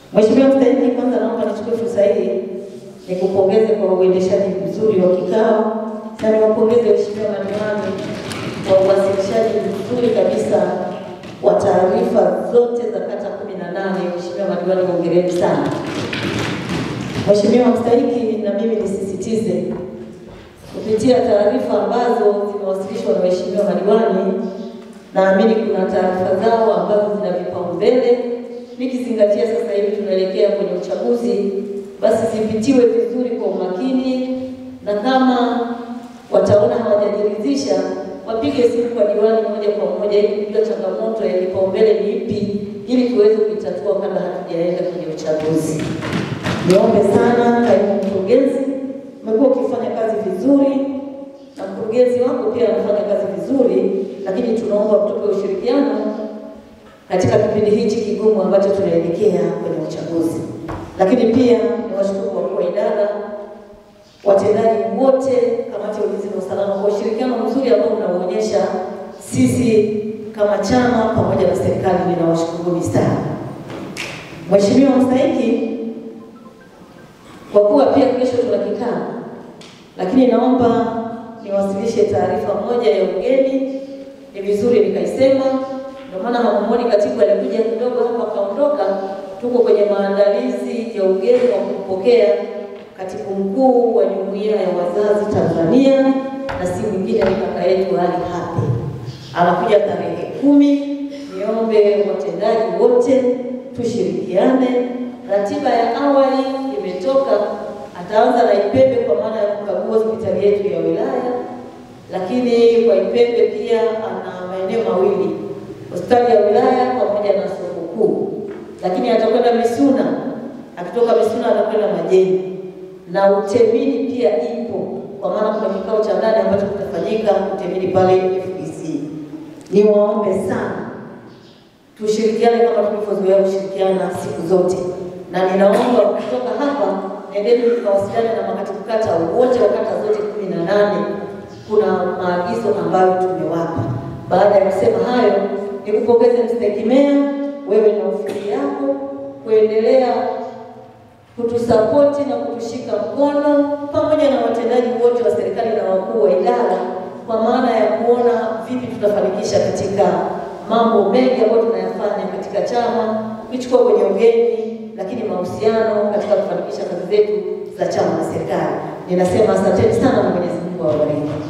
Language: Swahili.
Mheshimiwa Mstahiki, kwanza naomba nichukue fursa hii nikupongeze kwa uendeshaji mzuri wa kikao na niwapongeze Mheshimiwa madiwani kwa uwasilishaji mzuri kabisa wa taarifa zote za kata kumi na nane. Mheshimiwa madiwani, hongereni sana. Mheshimiwa Mstahiki, na mimi nisisitize kupitia taarifa ambazo zimewasilishwa na waheshimiwa madiwani, naamini kuna taarifa zao ambazo zina vipaumbele, nikizingatia sasa hivi tunaelekea kwenye uchaguzi, basi zipitiwe vizuri kwa umakini, na kama wataona hawajajiridhisha wapige simu kwa diwani moja kwa moja ili kujua changamoto ya kipaumbele ni ipi, ili tuweze kuitatua kabla hatujaenda kwenye uchaguzi. Niombe sana kaimu mkurugenzi, umekuwa ukifanya kazi vizuri na mkurugenzi wako pia anafanya kazi vizuri, lakini tunaomba kutoka ushirikiano katika kipindi hichi kigumu ambacho tunaelekea kwenye uchaguzi. Lakini pia niwashukuru wakuu wa idara, watendaji wote, kamati ya ulinzi na usalama kwa ushirikiano mzuri ambao mnaonyesha sisi kama chama pamoja na serikali, ninawashukuruni sana. Mheshimiwa Mstahiki, kwa kuwa pia kesho tuna kikao, lakini naomba niwasilishe taarifa moja ya ugeni. Ni vizuri nikaisema, ndio maana hamumuoni katibu alikuja kidogo hapa akaondoka. Tuko kwenye maandalizi ya ugeni wa kumpokea katibu mkuu wa jumuiya ya wazazi Tanzania, na si mwingine ni kaka yetu Ali Hape, anakuja tarehe kumi. Niombe watendaji wote tushirikiane. Ratiba ya awali imetoka, ataanza na Ipembe kwa maana ya kukagua hospitali yetu ya wilaya, lakini kwa Ipembe pia ana maeneo mawili, hospitali ya wilaya pamoja na soko kuu, lakini atakwenda Misuna. Akitoka Misuna atakwenda Majeni na Utemini pia ipo, kwa maana kuna kikao cha ndani ambacho kitafanyika Utemini pale FBC. Niwaombe sana tushirikiane kama tulivyozoea kushirikiana siku zote, na ninaomba kutoka hapa nendeni mkawasiliane na makatibu kata wote wa kata zote kumi na nane. Kuna maagizo ambayo tumewapa. Baada ya kusema hayo, nikupongeze Mstahiki Meya, wewe na ofisi yako kuendelea kutusapoti na kutushika mkono pamoja na watendaji wote wa serikali na wakuu wa idara, kwa maana ya kuona vipi tutafanikisha katika mambo mengi ambayo tunayafanya katika chama, ukichukua kwenye ugeni, lakini mahusiano katika kufanikisha kazi zetu za chama na serikali. Ninasema asanteni sana na Mwenyezi Mungu awabariki.